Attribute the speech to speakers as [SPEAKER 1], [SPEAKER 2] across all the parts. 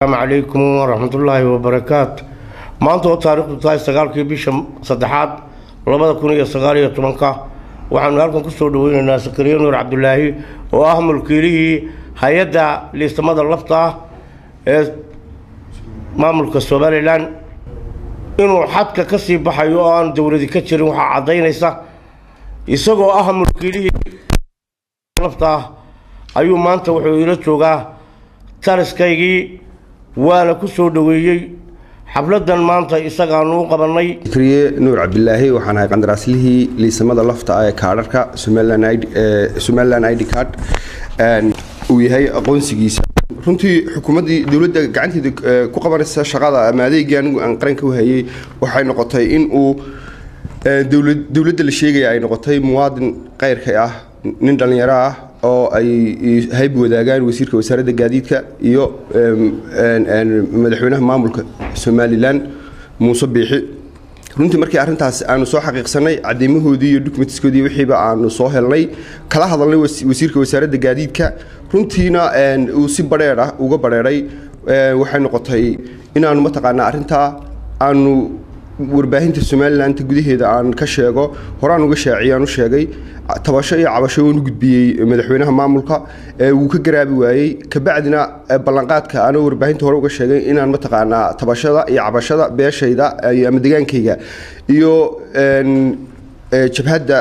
[SPEAKER 1] asalaamu calaykum waraxmatullaahi wabarakaatu maanta oo taariikhdu tahay sagaalkii bisha saddexaad labada kun iyo sagaal iyo tobanka waxaanu halkan kusoo dhaweynaynaa sakariya nuur cabdulaahi oo ah mulkiilihii hay-adda liistamada lafta ah ee maamulka somalilan inuu xadka ka sii baxayo oo aan dowladi ka jirin waxaa caddaynaysa isagoo ah mulkiilihii lafta ah ayuu maanta wuxuu ila joogaa taliskaygii waana ku soo dhoweeyey xafladan maanta isagaanu u qabannay
[SPEAKER 2] kriye nuur cabdilaahi waxaan ahay qandaraaslihii liisamada lafta ah ee kaadharka somalilan id card uu yahay aqoonsigiisa runtii xukuumaddii dowladda gacanteeda ku qabanaysa shaqada ama adeegii anigu aan qaranka u hayay waxay noqotay in uu dowladda la sheegaya ay noqotay muwaadin qayrka ah nin dhallinyaro ah oo ay hayb wadaagaan wasiirka wasaaradda gaadiidka iyo madaxweynaha maamulka somalilan muuse biixi runtii markii arrintaas aanu soo xaqiiqsanay cadeymahoodii iyo documentskoodii wixiiba aanu soo helnay kala hadalnay wasiirka wasaaradda gaadiidka runtiina uu si badheer ah uga badheeray waxay noqotay inaanu mataqaanaa arrintaa aanu warbaahinta somalilanka gudaheeda aan ka sheego horaan uga shaaciyaan u sheegay tabasho iyo cabasho waan u gudbiyey madaxweynaha maamulka wuu ka garaabi waayey kabacdina ballanqaadka anoo warbaahinta hore uga sheegay inaan mataqaanaa tabashada iyo cabashada beeshayda ama degaankayga iyo jabhadda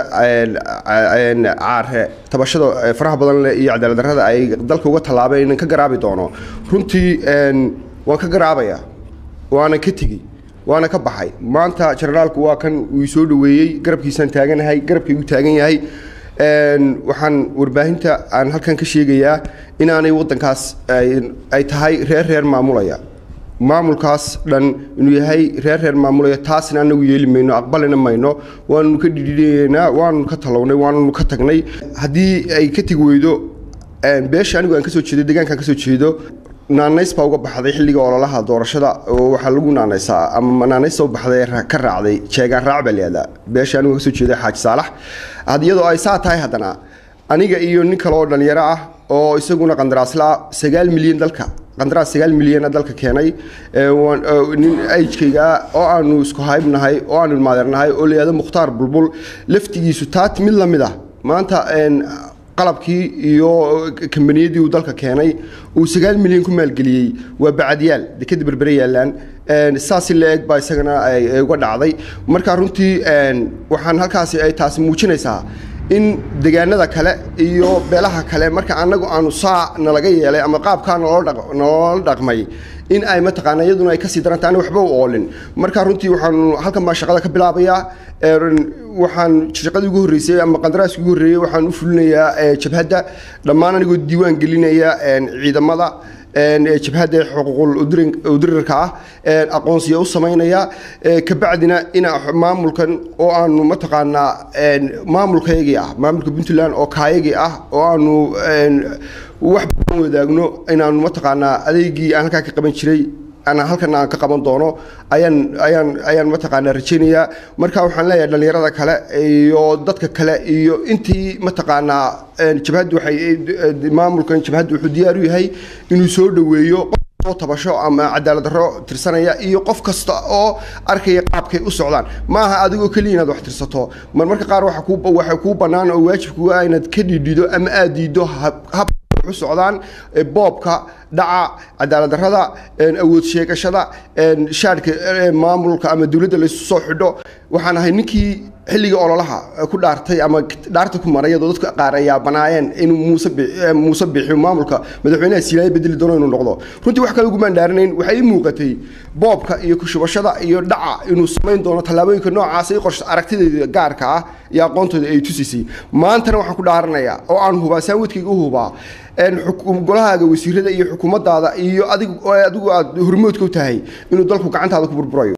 [SPEAKER 2] caare tabashada faraha badan leh iyo cadaaladdarrada ay dalka uga tallaabeen inaan ka garaabi doono runtii waan ka garaabaya waana ka tegey waana ka baxay maanta jenaraalku waa kan uu soo dhoweeyey garabkiisaan taaganahay garabkaygu taagan yahay waxaan warbaahinta aan halkan ka sheegayaa inaanay waddankaas ay tahay reer reer maamulaya maamulkaas dhan inuu yahay reer reer maamulaya taasna anagu yeeli mayno aqbalina mayno waannu ka dhidhiinaynaa waannu ka talownay waannu ka tagnay haddii ay ka tegi weydo beesha anigu aan kasoo jeedo deegaankaan kasoo jeedo naanays baa uga baxday xilliga ololaha doorashada oo waxaa lagu naanaysaa ama naanaysta u baxday ka raacday jeegaan raac baa layihahdaa beesha anigu kasoo jeeday xaaji saalax iyadoo ay saa tahay haddana aniga iyo nin kale oo dhalinyaro ah oo isaguna qandaraasla sagaal milyan dalka qandaraas sagaal milyana dalka keenay nin ajkayga oo aanu isku haybnahay oo aanu ilmaadeernahay oo layihahdo mukhtaar bulbul laftigiisu taat mid la mid ah maanta qalabkii iyo kambaniyadii uu dalka keenay uu sagaal milyan ku maalgeliyey waa bacadyaal dekeda berbere yaalaan saasi la eg baa isagana uga dhacday marka runtii waxaan halkaasi ay taasi muujinaysaa in degaanada kale iyo beelaha kale marka anagu aanu saa nalaga yeelay ama qaabkaa naloola dhaqmay in ay mataqaana iyaduna ay kasii daranta ana waxba u oolin marka runtii waxaanu halkan baa shaqada ka bilaabayaa waxaan shaqadii ugu horreysay ama qandaraaskii ugu horreeyey waxaan u fulinayaa jabhadda dhammaan anigoo diiwaan gelinaya ciidamada jabhadda xuquuqul udirirka ah aqoonsiya u samaynaya kabacdina ina maamulkan oo aanu mataqaanaa maamulkaygii ah maamulka puntland oo kaayagii ah oo aanu wax badan wadaagno inaanu mataqaanaa adeegii aan halkaa ka qaban jiray ana halkan aan ka qaban doono ayaan ayaan ayaan mataqaanaa rajaynayaa marka waxaan leeyahay dhallinyarada kale iyo dadka kale iyo intii mataqaanaa jabhaddu waxay maamulkan jabhaddu wuxuu diyaar u yahay inuu soo dhoweeyo qof tabasho ama cadaalad darro tirsanaya iyo qof kasta oo arkaya qaabkay u socdaan maaha adigoo keliya inaad wax tirsato mar marka qaar waxa kuu waxa kuu bannaan oo waajibkuga ah inaad ka dhidhido ama aad diiddo hab u socdaan boobka dhaca cadaalad darrada awood sheegashada shaadhka maamulka ama dowladda laysu soo xidho waxaan ahay ninkii xilligii ololaha ku dhaartay ama dhaarta ku maray iyadoo dadka qaar ay yaabanaayeen inuu muuse muuse bixiyo maamulka madaxweynaha siilaayo bedeli doono inuu noqdo runtii wax kale ugumaan dhaaranayn waxay ii muuqatay boobka iyo kushubashada iyo dhaca inuu samayn doono tallaabooyinka noocaas i qorshe aragtideeda gaarka ah iyo aqoontooda ay tusiisay maantana waxaan ku dhaaranayaa oo aan hubaa saanwadkayga u hubaa golahaaga wasiirada iyo xukuumaddaada iyo adigu adigu aad hormoodka u tahay inuu dalku gacantaada ku burburayo